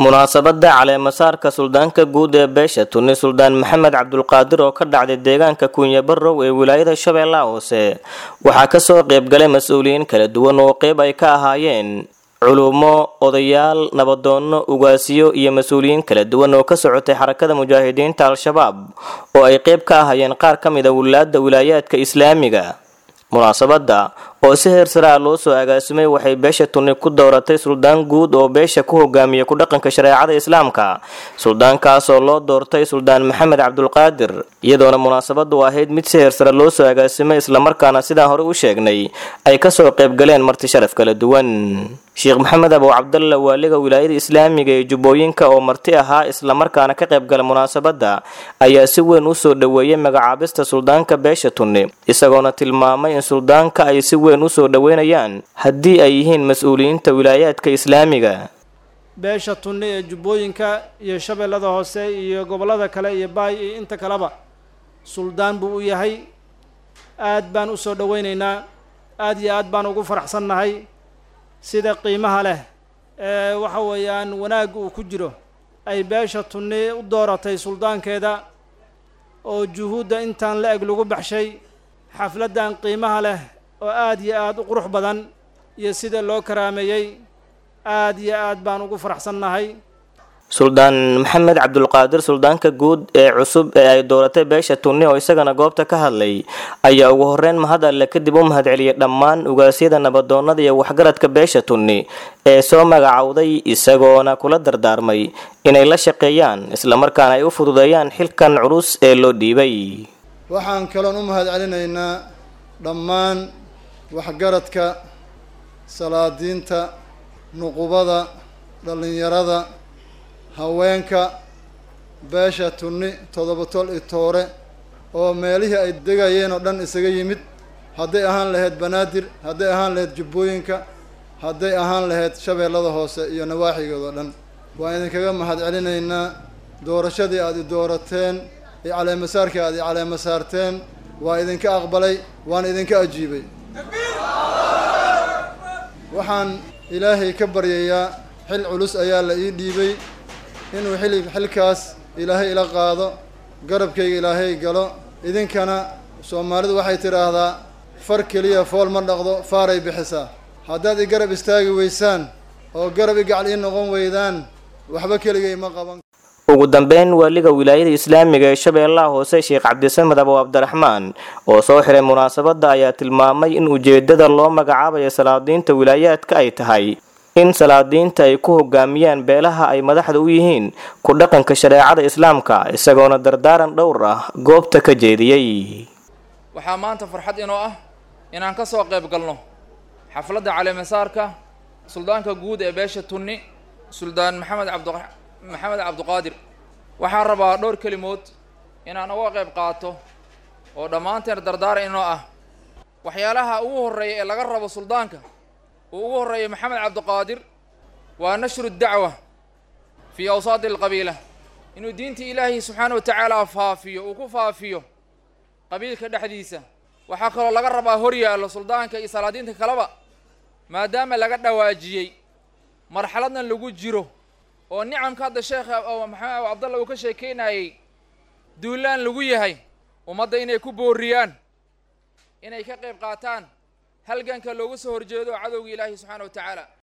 munaasabada caleemasaarka suldaanka guud ee beesha tuni suldaan maxamed cabdulqaadir oo ka dhacday deegaanka kuunya barow ee wilaayada shabeellaha hoose waxaa kasoo qeybgalay mas-uuliyiin kala duwan oo qeyb ay ka ahaayeen culumo odayaal nabadoonno ugaasiyo iyo mas-uuliyiin kala duwan oo ka socotay xarakada mujaahidiinta al-shabaab oo ay qeyb ka ahaayeen qaar ka mid a wilaada wilaayaadka islaamiga munaasabada oo si heer sare ah loo soo agaasimay waxay beesha tuni ku dooratay suldaan guud oo beesha ku hogaamiya ku dhaqanka shareecada islaamka suldaankaas oo loo doortay suldaan maxamed cabdulqaadir iyadoona munaasabadu ahayd mid si heer sare loo soo agaasimay islamarkaana sidaan hore u sheegnay ay kasoo qeybgaleen marti sharaf kala duwan sheekh maxamed abow cabdalla waaliga wilaayada islaamiga ee jubbooyinka oo marti ahaa islamarkaana ka qaybgala munaasabada ayaa si weyn u soo dhoweeyey magacaabista suldaanka beesha tunni isagoona tilmaamay in suldaanka ay si weyn usoo dhoweynayaan haddii ay yihiin mas-uuliyiinta wilaayaadka islaamiga beesha tunni ee jubbooyinka iyo shabeellada hoose iyo gobollada kale iyo baay iyo inta kaleba suldaan buu u yahay aad baan u soo dhoweynaynaa aad iyo aad baan ugu faraxsannahay sida qiimaha leh ee waxa weeyaan wanaagga uu ku jiro ay beesha tunni u dooratay suldaankeeda oo juhuudda intaan la eg lagu baxshay xafladdan qiimaha leh oo aad iyo aad u qurux badan iyo sida loo karaameeyey aad iyo aad baan ugu faraxsannahay suldaan maxamed cabdulqaadir suldaanka guud ee cusub ee ay dooratay beesha tunni oo isagana goobta ka hadlay ayaa ugu horeyn mahad alle kadib u mahadceliyay dhammaan ugaasyada nabadoonnada iyo waxgaradka beesha tunni ee soo magacowday isagoona kula dardaarmay inay la shaqeeyaan islamarkaana ay u fududeeyaan xilkan culus ee loo dhiibay waxaan kaloon u mahad celinaynaa dhammaan waxgaradka salaadiinta nuqubada dhallinyarada haweenka beesha tunni toddoba tol i toore oo meelihii ay degayeen oo dhan isaga yimid hadday ahaan lahayd banaadir hadday ahaan lahayd jubbooyinka hadday ahaan lahayd shabeellada hoose iyo nawaaxigood oo dhan waan idinkaga mahad celinaynaa doorashadii aada i doorateen iyo caleemasaarkii aada i caleema saarteen waa idinka aqbalay waan idinka ajiibay waxaan ilaahay ka baryayaa xil culus ayaa la ii dhiibay inuu xili xilkaas ilaahay ila qaado garabkayga ilaahay galo idinkana soomaalidu waxay tidhaahdaa far keliya fool ma dhaqdo faaray bixisaa haddaad i garab istaagi weysaan oo garab i gacal ii noqon weydaan waxba keligay ma qaban ugu dambeyn waaliga wilaayada islaamiga ee shabeellaha hoose sheekh cabdisamed abow cabdiraxmaan oo soo xiray munaasabada ayaa tilmaamay in ujeedada loo magacaabayo salaadiinta wilaayaadka ay tahay in salaadiinta ay ku hogaamiyaan beelaha ay madaxda u yihiin ku dhaqanka shareecada islaamka isagoona dardaaran dhowr ah goobta ka jeediyey waxaa maanta farxad inoo ah inaan ka soo qayb galno xafladda caleemasaarka suldaanka guud ee beesha tunni suldaan maxamed cabd maxamed cabdiqaadir waxaan rabaa dhowr kelimood inaan uga qayb qaato oo dhammaanteen dardaaran inoo ah waxyaalaha ugu horreeya ee laga rabo suldaanka uu ugu horreeya maxamed cabdiqaadir waa nashru dacwa fii awsaadi alqabiila inuu diinta ilaahi subxaana wa tacaala faafiyo uu ku faafiyo qabiilka dhexdiisa waxaa kaloo laga rabaa hor yaallo suldaanka iyo salaadiinta kaleba maadaama laga dhawaajiyey marxaladna lagu jiro oo nicamka hadda sheekha oo maxamed abu cabdalla uu ka sheekeynayey duulaan lagu yahay ummadda inay ku booriyaan inay ka qayb qaataan halganka loogu soo horjeedo cadowga ilaahi subxaana wa tacaala